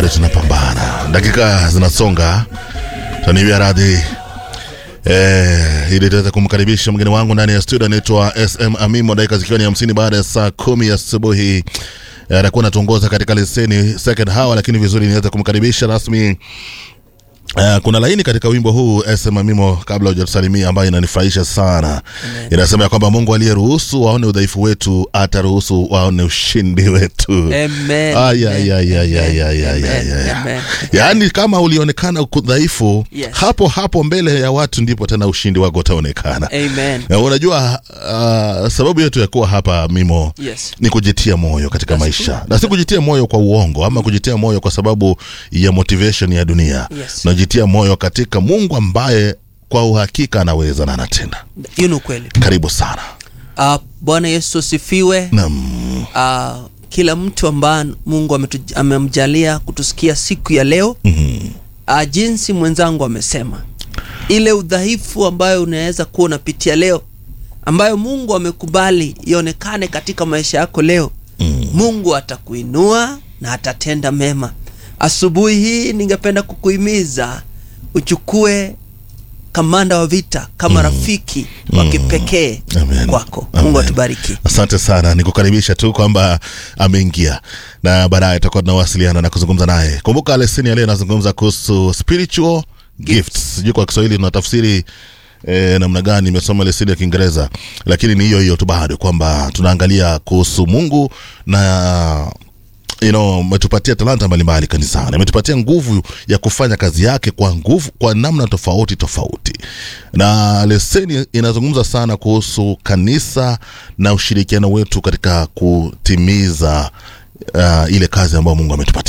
tunapambana, dakika zinasonga, tanivya radhi Eh, ili tuweze kumkaribisha mgeni wangu ndani ya studio anaitwa SM Amimo, dakika zikiwa ni hamsini baada ya saa kumi asubuhi eh, atakuwa anatuongoza katika leseni second hour, lakini vizuri niweze kumkaribisha rasmi Uh, kuna laini katika wimbo huu SM Amimo, kabla hujatusalimia, ambayo inanifurahisha sana. Inasema ya kwamba Mungu aliyeruhusu waone udhaifu wetu ataruhusu waone ushindi wetu. Amen. Ay, ay, ay, ay, ay, ay, ay, ay, Amen. ay. Amen. Yaani kama ulionekana uko dhaifu Yes. hapo hapo mbele ya watu ndipo tena ushindi wako utaonekana. Amen. Na unajua uh, sababu yetu ya kuwa hapa Mimo Yes. ni kujitia moyo katika That's maisha true. na si kujitia moyo kwa uongo ama kujitia moyo kwa sababu ya motivation ya dunia Yes. najitia moyo katika mungu ambaye kwa uhakika anaweza na anatenda Hiyo ni ukweli. karibu sana Uh, Bwana Yesu asifiwe. Naam. Uh, kila mtu ambaye Mungu ametu- amemjalia kutusikia siku ya leo Mhm. uh, jinsi mwenzangu amesema, ile udhaifu ambayo unaweza kuwa unapitia leo, ambayo Mungu amekubali ionekane katika maisha yako leo, Mm. Mungu atakuinua na atatenda mema. Asubuhi hii ningependa kukuhimiza uchukue kamanda wa vita kama rafiki wa kipekee Amen. kwako. Amen. Mungu atubariki. asante sana nikukaribisha tu kwamba ameingia na baadaye tutakuwa tunawasiliana na kuzungumza naye kumbuka leseni ya leo inazungumza kuhusu spiritual gifts sijui kwa kiswahili tunatafsiri E, namna gani imesoma leseni ya kiingereza lakini ni hiyo hiyo tu bado kwamba tunaangalia kuhusu mungu na you know, ametupatia talanta mbalimbali kanisani, ametupatia nguvu ya kufanya kazi yake kwa nguvu, kwa namna tofauti tofauti, na leseni inazungumza sana kuhusu kanisa na ushirikiano wetu katika kutimiza uh, ile kazi ambayo Mungu ametupatia.